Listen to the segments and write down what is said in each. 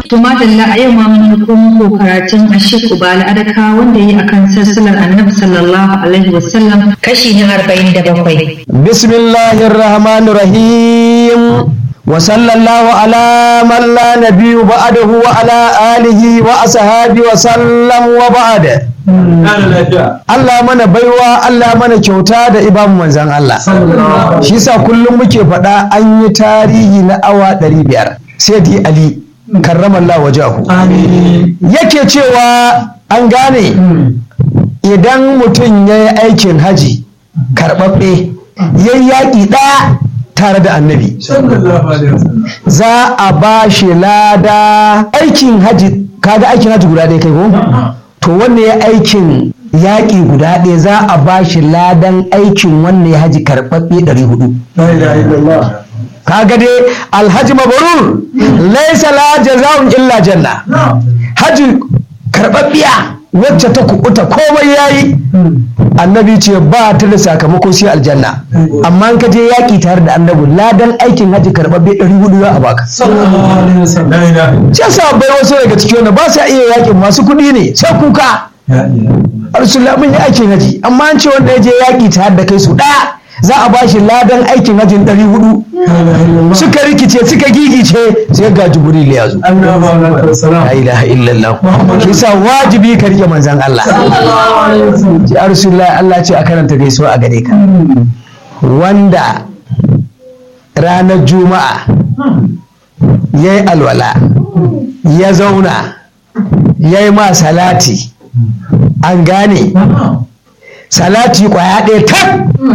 To madalla a yau ma mun ko muku karatun Ashik Ubala Adaka wanda yi akan sassalar Annabi sallallahu alaihi wasallam kashi na 47. Bismillahir Rahmanir Rahim. Wa sallallahu ala man la nabiyyu ba'dahu wa ala alihi wa ashabi wa sallam wa ba'da. Allah mana baiwa Allah mana kyauta da ibamu manzan Allah. Shi sa kullum muke faɗa an yi tarihi na awa ɗari biyar. Sai di Ali karramallah wajahu. Yake cewa an gane idan mutum ya yi aikin haji karɓaɓɓe ya yi yaƙi ɗaya tare da annabi. Za a ba shi lada aikin haji kaga aikin haji guda ɗaya kai ko? to wanne ya aikin yaƙi guda ɗaya za a ba shi ladan aikin wanne ya haji karɓaɓɓe ɗari hudu. kaga dai alhaji mabarur laisa la jaza'un illa janna haji karɓaɓɓiya wacce ta kuɓuta komai yayi annabi ce ba ta da sakamako sai aljanna amma in ka je yaƙi tare da annabi ladan aikin haji karɓaɓɓe ɗari hudu za a baka sai sahabbai wasu daga cikin wanda ba sa iya yaƙin masu kuɗi ne sai kuka Rasulullah mun yi aikin haji amma an ce wanda ya je yaƙi tare da kai su ɗaya za a ba shi ladan aikin hajin ɗari hudu suka rikice suka gigice sai ga jibril ya zo la ilaha illallah shi sa wajibi ka rike manzan Allah ya Rasulullah Allah ce a karanta gaisuwa a gare ka wanda ranar juma'a ya yi alwala ya zauna ya yi ma salati an gane salati kwaya ɗaya tak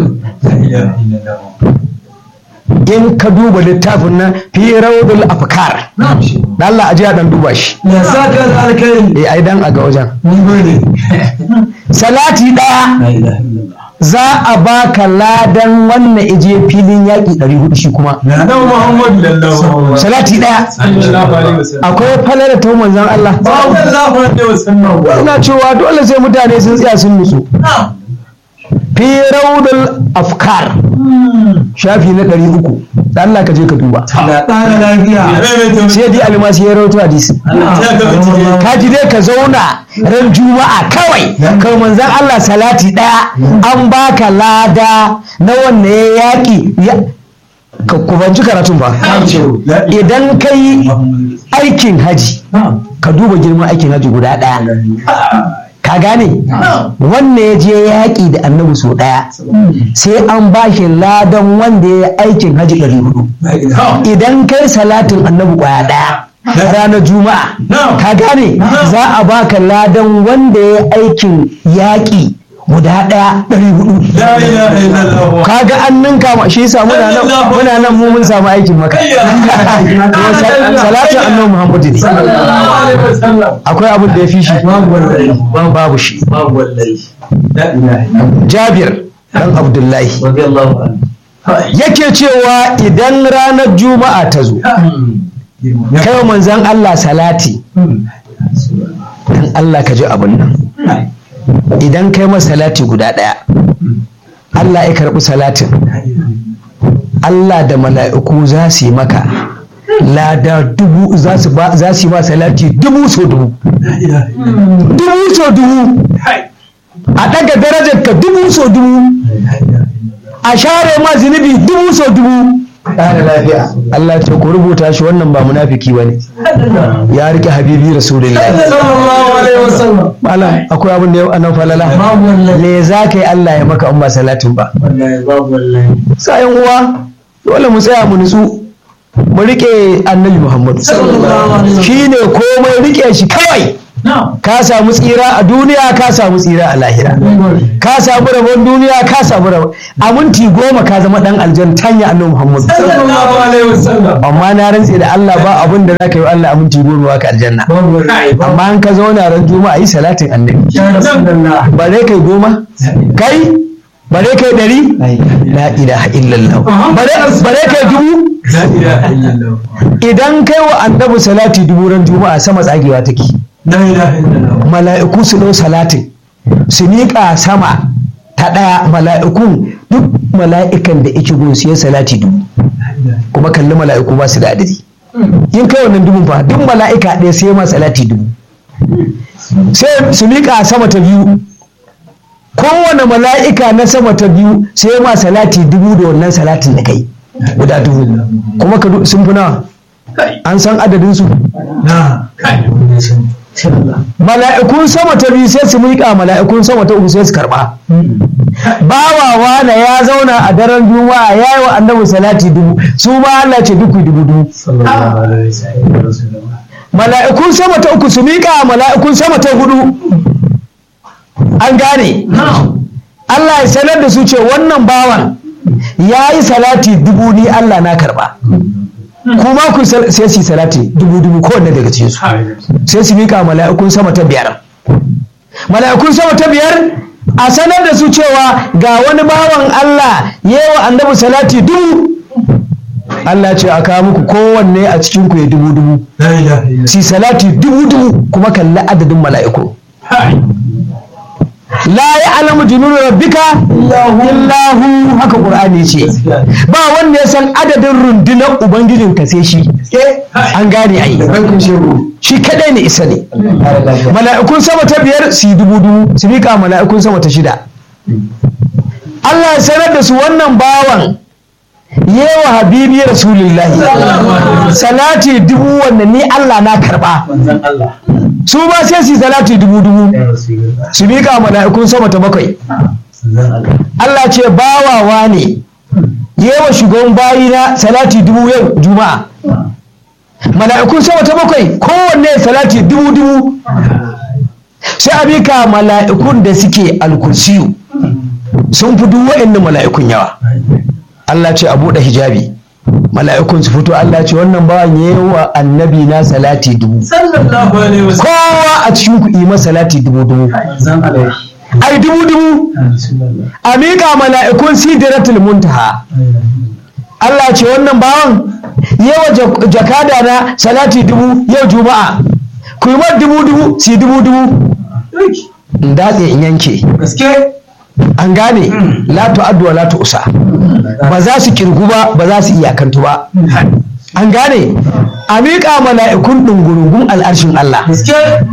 in ka duba littafin nan fi raudul afkar da Allah a jiya dan duba shi ya saka da alkai eh ai dan a ga wajen mun gode salati ɗaya za a baka ladan wannan ije filin yaƙi 400 shi kuma na dan Muhammad sallallahu salati ɗaya alaihi wasallam akwai falala ta manzon Allah sallallahu alaihi wasallam ina cewa dole sai mutane sun tsaya sun nutsu fi raudul afkar shafi na ɗari uku da Allah ka je ka duba da tsara lafiya sai dai almasi ya rawaito hadisi ka ji dai ka zauna ran juma'a kawai kai manzon Allah salati ɗaya an baka lada na wanda ya yaƙi ka kubanci karatun ba idan ka yi aikin haji ka duba girman aikin haji guda ɗaya ka gane wanda ya je yaƙi da annabi sau ɗaya sai an ba shi ladan wanda ya aikin haji ɗari hudu idan kai salatin annabi ƙwaya ɗaya ranar juma'a ka gane za a baka ladan wanda ya aikin yaƙi guda ɗaya ɗari hudu kaga an ninka ma shi yasa muna nan muna nan mu mun samu aikin maka salatin annabi muhammadu ne akwai abin da ya fi shi babu shi jabir dan abdullahi yake cewa idan ranar juma'a ta zo kai manzan allah salati dan allah ka ji abin nan idan kai masa salati guda ɗaya allah ya karɓi salatin allah da mala'iku za su yi maka lada dubu za su yi ma salati dubu so dubu dubu so dubu a ɗaga darajar ka dubu so dubu a share ma zunubi dubu so dubu Allah ce ku rubuta shi wannan ba munafiki bane ya rike habibi rasulullahi malam akwai abin da yau anan falala me za ka yi Allah ya maka in ba salatin ba sayan uwa dole mu tsaya mu nutsu mu rike annabi muhammadu shi ne komai rike shi kawai ka samu tsira a duniya ka samu tsira a lahira ka samu rabon duniya ka samu rabon a minti goma ka zama dan aljan tanya annabi muhammadu amma na rantse da Allah ba abin da zaka yi Allah a minti goma ka aljanna amma an ka zauna ran juma'a yi salatin annabi bare kai goma kai bare kai ɗari la ilaha illallah bare kai dubu idan kai wa annabi salati dubu ran juma'a sama tsagewa take mala'iku su ɗau salatin su miƙa sama ta ɗaya mala'ikun duk mala'ikan da ike gun su salati dubu kuma kalli mala'iku ba su da adadi in kai wannan dubun fa duk mala'ika ɗaya sai ma salati dubu sai su miƙa sama ta biyu kowane mala'ika na sama ta biyu sai ma salati dubu da wannan salatin da kai guda dubu kuma ka du- sun fi nawa an san adadin su na mala'ikun sama ta biyu sai su miƙa mala'ikun sama ta uku sai su karɓa bawawa na ya zauna a daren juma'a ya yi wa annabi salati dubu su ma Allah ce duk ku yi dubu dubu sallallahu alaihi wasallam mala'ikun sama ta uku su miƙa mala'ikun sama ta hudu an gane Allah ya sanar da su ce wannan bawan ya yi salati dubu ni Allah na karɓa kuma ku sal- sai su yi salati dubu dubu kowanne daga cikin su sai su miƙa mala'ikun sama ta biyar mala'ikun sama ta biyar a sanar da su cewa ga wani bawan Allah yewa annabi salati dubu Allah ce a kawo muku kowanne a cikin ku ya dubu dubu la ilaha illallah si salati dubu dubu kuma kalli adadin mala'iku la ya alamu jununu rabbika illahu haka qur'ani ce ba wanda ya san adadin rundunar ubangijin ka sai shi an gane ai shi kadai ne isa ne mala'ikun sama ta biyar su yi dubu dubu su miƙa mala'ikun sama ta shida Allah ya sanar da su wannan bawan yewa habibi rasulullahi salati dubu wanda ni Allah na karba manzon Allah su ba sai su yi salati dubu dubu ya rasulullah su miƙa mala'ikun sama ta bakwai manzon Allah Allah ce bawawa ne yewa shugaban bayi na salati dubu yau juma'a mala'ikun sama ta bakwai kowanne salati dubu dubu sai a miƙa mala'ikun da suke alkursiyu sun fi duk wa'annan mala'ikun yawa Allah ce a buɗe hijabi mala'ikun su fito Allah ce wannan bawan yewa annabi na salati dubu sallallahu alaihi wasallam kowa a cikin ku yi masa salati dubu dubu manzon Allah ai dubu dubu ya rasulullah a miƙa mala'ikun sidratul muntaha Allah ce wannan bawan yawa jak- jakada na salati dubu yau juma'a ku yi mar dubu dubu si dubu dubu in datse in yanke gaske an gane la tu'addu wa la tu'sa ba za su kirgu ba ba za su iyakantu ba an gane a miƙa mala'ikun ɗungurungun al'arshin Allah gaske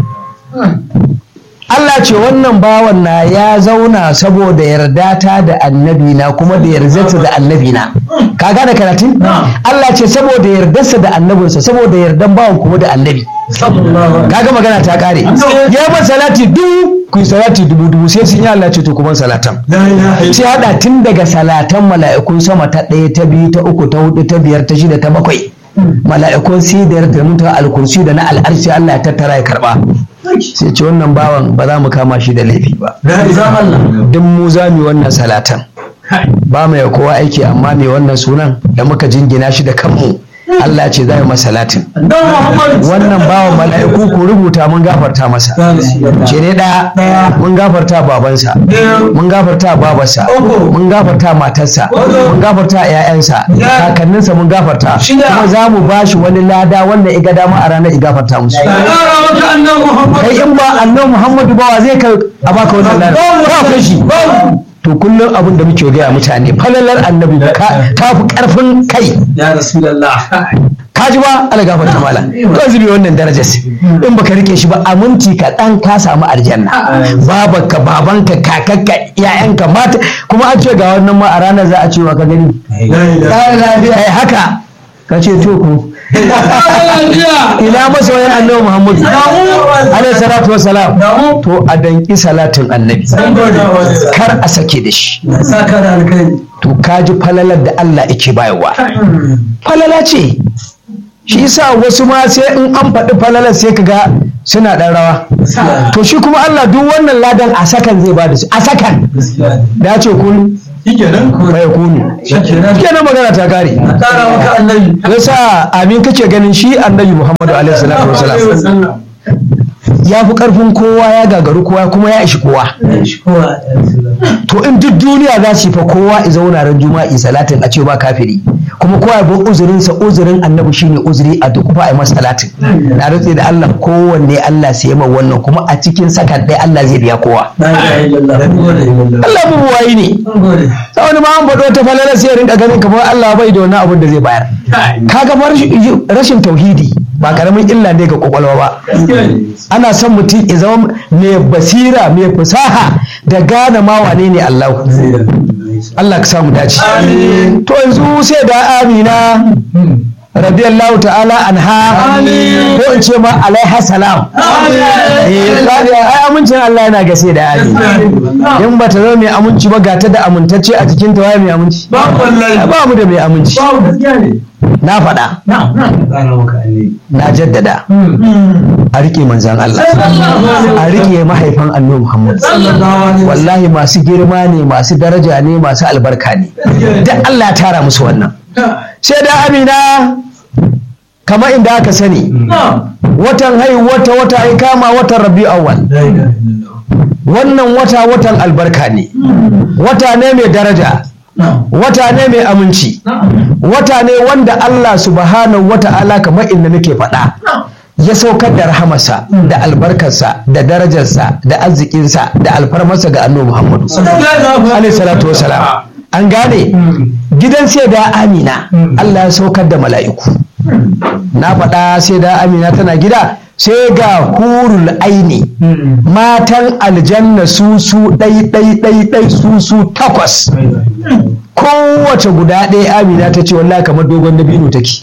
Allah ce wannan bawan na ya zauna saboda yarda ta da annabi na kuma da yardarsa da annabi na ka gane karatun Allah ce saboda yardarsa da annabinsa saboda yardan bawan kuma da annabi sallallahu alaihi kaga magana ta kare ya ba salati dubu ku yi salati dubu dubu sai sun yi Allah ce to kuma salatan la ilaha illallah sai hada tun daga salatan mala'ikun sama ta ɗaya ta biyu ta uku ta hudu ta biyar ta shida ta bakwai mala'ikun sidar da mutuwa alkursi da na al'arshi Allah ya tattara ya karba sai ce wannan bawan ba za mu kama shi da laifi ba la ilaha illallah duk mu za mu yi wannan salatan ba mai kowa aiki amma mai wannan sunan da muka jingina shi da kanmu Allah ce za mu masa salatin annabi Muhammad wannan bawan mala'iku ku rubuta mun gafarta masa ce ne ɗaya mun gafarta babansa mun gafarta babarsa mun gafarta matarsa mun gafarta 'ya'yansa kakanninsa mun gafarta kuma za mu ba shi wani lada wanda iga dama a ranar i gafarta musu Ƙara maka annabi Muhammad kai in ba annabi muhammadu ba wa zai kai a baka wannan lada ba kai shi to kullum abin da muke gaya mutane falalar annabi ka- ta fi karfin kai ya rasulullah ka ji ba ala gafarta mala to zube wannan darajar in baka rike shi ba a minti kaɗan ka samu aljanna babanka babanka kakakka yayanka mata kuma an ce ga wannan ma a ranar za a ce wa ka gani la ilaha ai haka ka ce to ku ina masa wayan annabi muhammadu alaihi salatu wassalam to a danki salatin annabi kar a sake da shi saka da alkai to ka ji falalar da Allah yake bayarwa falala ce shi yasa wasu ma sai in an faɗi falalar sai ka ga suna ɗan rawa to shi kuma Allah duk wannan ladan a sakan zai ba da su a sakan gaskiya da ya ce kun shikenan bai kunu shikenan kenan magana ta kare ƙara maka annabi yasa amin kake ganin shi annabi Muhammadu alaihi salatu wasalam ya fi karfin kowa ya gagaru kowa kuma ya ishi kowa to in duk duniya za su fa kowa i zauna ran juma'i salatin a ce ba kafiri kuma kowa ya bi uzurin sa uzurin annabi shine uzuri a duk fa ai masa salatin na rantse da Allah kowanne Allah sai ma wannan kuma a cikin sakan ɗaya Allah zai biya kowa Allah bu wayi ne sai wani ma an faɗo ta falala sai ya rinka ganin kamar Allah bai da wani abin da zai bayar kaga bar rashin tauhidi ba karamin illa ne ga kwakwalwa ba ana son mutum ya zama mai basira mai fasaha da gane ma wane ne Allah Allah ka samu dace to yanzu sai da Amina radiyallahu ta'ala anha ko in ce ma alaiha salam eh ai amincin Allah yana ga sai da Amina in ba ta zama mai aminci ba ga ta da amintacce a cikin ta waye mai aminci ba mu da mai aminci na faɗa na jaddada a riƙe manzan Allah a riƙe mahaifan annabi Muhammad wallahi masu girma ne masu daraja ne masu albarka ne duk Allah ya tara musu wannan sai da amina kama inda aka sani watan haihu wata wata ai kama watan rabi awwal wannan wata watan albarka ne wata ne mai daraja wata ne mai aminci wata ne wanda Allah subhanahu wata'ala kamar inda nake faɗa ya saukar da rahamarsa da albarkarsa da darajarsa da arzikinsa da alfarmarsa ga annabi Muhammadu alaihi salatu wasalam an gane gidan sai da amina Allah ya saukar da mala'iku na faɗa sai da amina tana gida sai ga hurul aini matan aljanna su su ɗai ɗai ɗai ɗai su su takwas kowace guda ɗaya amina ta ce wallahi kamar dogon dabino take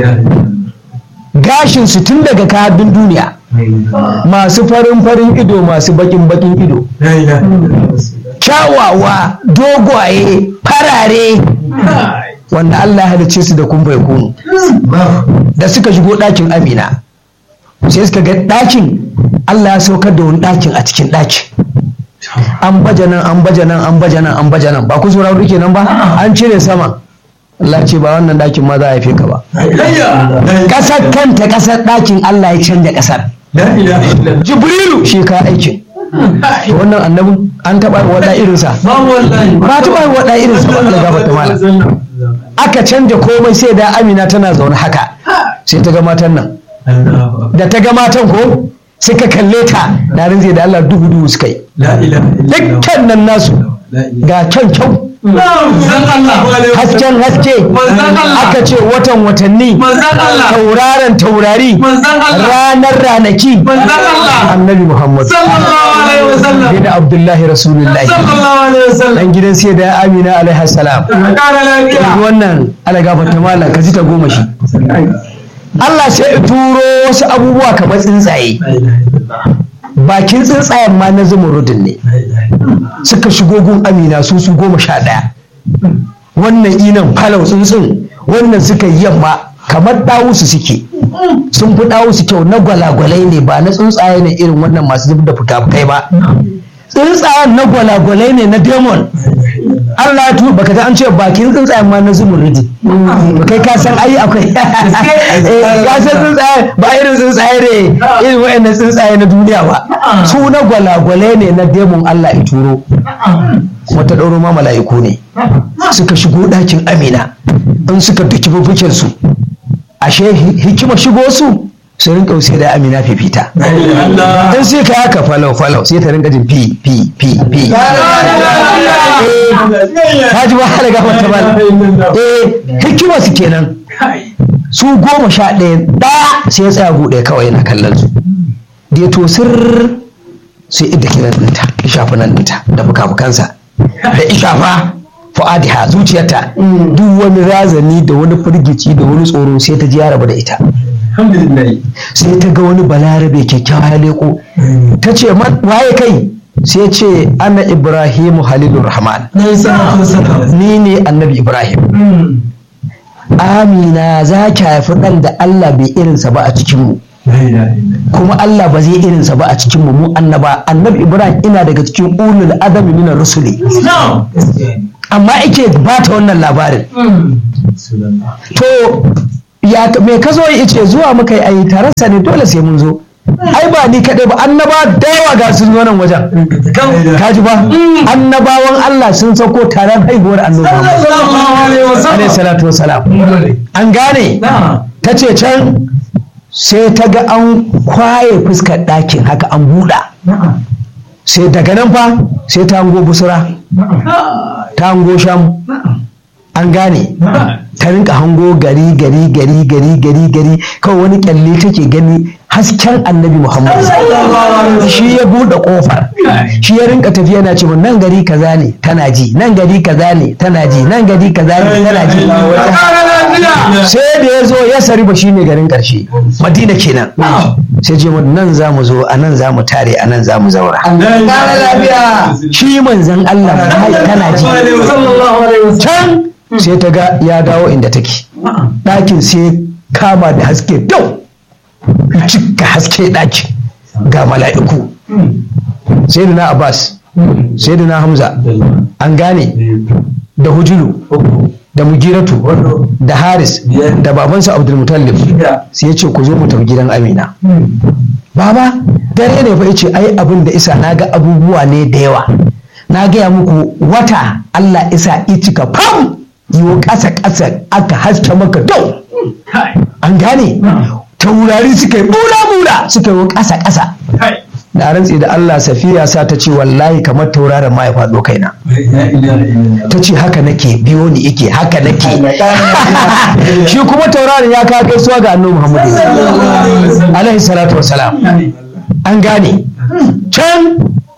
gashin su tun daga kabin duniya masu farin farin ido masu bakin bakin ido kyawawa dogwaye farare wanda Allah ya halicce su da kumbai kunu da suka shigo ɗakin amina sai suka ga ɗakin Allah ya saukar da wani ɗakin a cikin ɗakin an baje nan an baje nan an baje nan an baje nan ba ku sauraro rike nan ba an cire sama Allah ce ba wannan ɗakin ma za a haife ka ba ƙasar kanta ƙasar ɗakin Allah ya canja ƙasar Jibrilu shi ka aikin wannan annabin an taɓa waɗa irinsa ba taɓa waɗa irinsa ba Allah gafarta mala aka canja komai sai da Amina tana zaune haka sai ta ga matan nan da ta ga matan ko suka kalle ta na rinze da Allah duhu duhu suka yi dukkan nan nasu ga kyan kyau hasken haske aka ce watan watanni tauraron taurari ranar ranaki annabi muhammad bin abdullahi rasulullahi dan gidan sai da amina alaihi salam wannan ala gafarta malam ka ji ta goma shi Allah sai ya turo wasu abubuwa kamar tsuntsaye bakin tsuntsayen ma na zumurudin ne suka shigo gun amina su su goma sha ɗaya wannan inan falau tsuntsun wannan suka yi yamma kamar ɗawusu suke sun fi ɗawusu kyau na gwalagwalai ne ba na tsuntsaye ne irin wannan masu zub da fuka-fukai ba tsuntsayen na gwalagwalai ne na demon Allah ya tuba baka an ce bakin tsuntsayen ma na zumurudi kai ka san ai akwai ka san tsuntsaye ba irin tsuntsaye ne irin wayannan tsuntsaye na duniya ba su na gwalagwale ne na demon Allah ya turo kuma ta ɗauro ma mala'iku ne suka shigo ɗakin amina in suka duki bubukin su ashe hikima shigo su su rinka sai da amina fifita in sai ka haka falau falau sai ta rinka jin fi fi fi fi ta ji ba halaga mata ba eh hikima su kenan su goma sha ɗaya ɗaya sai ya tsaya buɗe kawai yana kallon su da ya tosir sai idda kiran ɗinta ishafi nan ɗinta da fuka-fukansa da ishafa fu'adiha zuciyarta duk wani razani da wani firgici da wani tsoro sai ta ji ya rabu da ita sai ta ga wani balarabe kyakkyawa ya leko ta ce waye kai sai ce ana ibrahimu halilur rahman ni ne annabi ibrahim amina za ki haifi ɗan da allah bai irinsa ba a cikinmu kuma allah ba zai irinsa ba a cikinmu mu annaba annabi ibrahim ina daga cikin ulul adami minar rusuli amma ake ba ta wannan labarin to ya me ka zo ya ce zuwa muka yi ayi tararsa ne dole sai mun zo ai ba ni kaɗai ba annaba da yawa ga sun zo nan wajen kaji ba annabawan Allah sun sauko taron haihuwar annabi Muhammad alaihi salatu wasalam an gane ta ce can sai ta ga an kwaye fuskar ɗakin haka an buɗa sai daga nan fa sai ta hango busura ta hango sham an gane ta rinka hango gari gari gari gari gari gari kawai wani kyalle take gani hasken annabi muhammad shi ya buɗe ƙofar shi ya rinka tafiya na ce nan gari kaza ne tana ji nan gari kaza ne tana ji nan gari kaza ne tana ji sai da ya zo ya sari ba shine garin ƙarshe madina kenan sai ce mun nan za mu zo a nan za mu tare a nan za mu zaura shi manzan allah tana ji can sai ta ga ya dawo inda take ɗakin sai kama da haske dau cika haske ɗakin ga mala'iku sai da na abbas sai da na hamza an gane da hujulu da mugiratu da haris da babansa abdulmutallib sai ya ce ku zo mu tafi gidan amina baba dare ne fa ya ce ai abin da isa na ga abubuwa ne da yawa na gaya muku wata allah isa icika fam yiwo ƙasa ƙasa aka haske maka dau an gane taurari suka yi bula bula suka yi ƙasa ƙasa da rantsi da Allah safiya sa ta ce wallahi kamar tauraron ma ya faɗo kaina ta ce haka nake biyo ni ike haka nake shi kuma tauraron ya kawo gaisuwa ga annabi Muhammadu alaihi salatu wassalam an gane can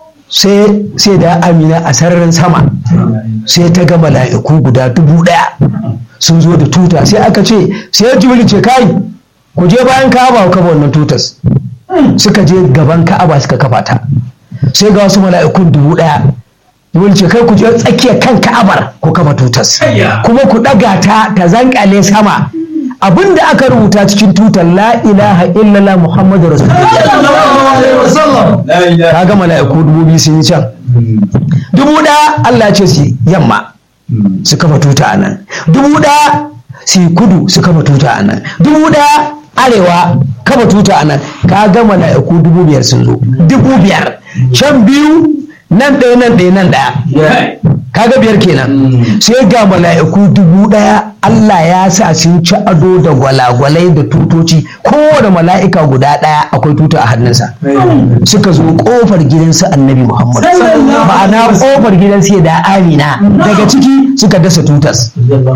sai da amina a sararin sama sai ta ga mala'iku guda dubu ɗaya sun zo da tuta sai aka ce sai jibril ce kai ku je bayan ka'aba ku kafa wannan tutas suka je gaban ka'aba suka kafa ta sai ga wasu mala'ikun dubu ɗaya jibril ce kai ku je tsakiyar kan ka'abar ku kafa tutas kuma ku ɗaga ta ta zankale sama abinda aka rubuta cikin tutar la ilaha illallah muhammadu rasulullah kaga mala'iku dubu biyu sun yi can dubu ɗaya Allah ce su yamma su kafa tuta a nan dubu ɗaya su kudu su kafa tuta a nan dubu ɗaya arewa kafa tuta a nan kaga mala'iku dubu biyar sun zo dubu biyar can biyu nan ɗaya nan ɗaya nan ɗaya kaga biyar kenan sai ga mala'iku dubu ɗaya Allah ya sa sun ci ado da gwalagwalai da tutoci kowane mala'ika guda ɗaya akwai tuta a hannunsa suka zo ƙofar gidansu annabi Muhammad ma'ana ƙofar gidansu da Amina daga ciki suka dasa tutas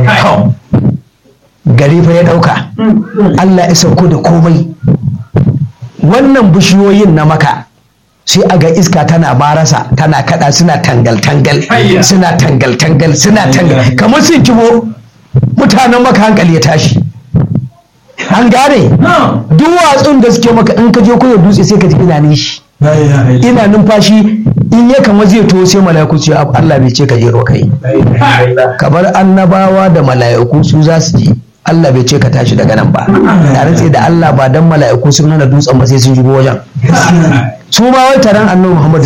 gari fa ya ɗauka Allah ya sauko da komai wannan bishiyoyin na maka sai a ga iska tana barasa tana kada suna tangal-tangal suna tangal-tangal suna tangal kamar sun kibo mutanen maka hankali ya tashi an gane duwatsun da suke maka in ka je kusa dutse sai ka ji ina nishi ina numfashi in ya kama zai to sai mala'iku ce Allah bai ce ka je kai kamar annabawa da mala'iku su za su je Allah bai ce ka tashi daga nan ba da rantse da Allah ba dan mala'iku sun nuna dutsen ba sai sun shigo wajen su ma wai taron annabi Muhammad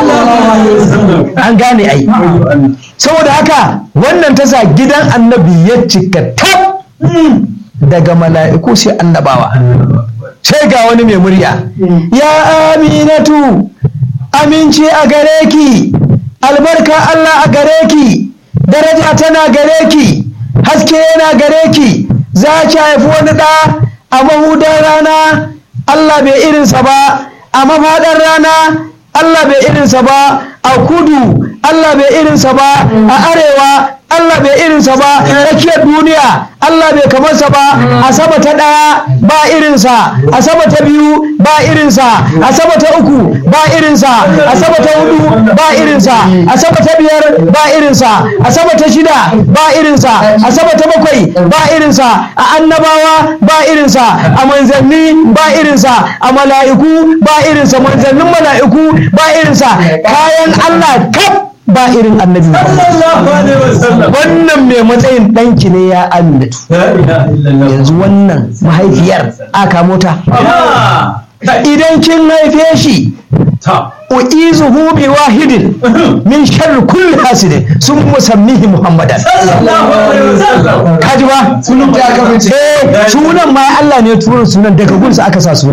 an gane ai saboda haka wannan ta sa gidan annabi ya cika tab daga mala'iku sai annabawa sai ga wani mai murya ya aminatu aminci a gare ki albarka Allah a gare ki daraja tana gare ki haske yana gare ki za ki haifi wani ɗa a mahudar rana Allah bai irinsa ba a mafaɗar rana Allah bai irinsa ba a kudu Allah bai irinsa ba a arewa Allah bai irinsa ba tsakiyar duniya Allah bai kamarsa ba a sama ta ɗaya ba irinsa a sama ta biyu ba irinsa a sama ta uku ba irinsa a sama ta hudu ba irinsa a sama ta biyar ba irinsa a sama ta shida ba irinsa a sama ta bakwai ba irinsa a annabawa ba irinsa a manzanni ba irinsa a mala'iku ba irinsa manzannin mala'iku ba irinsa kayan Allah kaf ba irin annabi wannan mai matsayin ɗanki ne ya aminatu yanzu wannan mahaifiyar aka mota idan kin haife shi u'izuhu bi wahidin min sharri kulli hasidin sun musammihi muhammadan kaji ba sunan ma Allah ne ya turo sunan daga gunsa aka sa sunan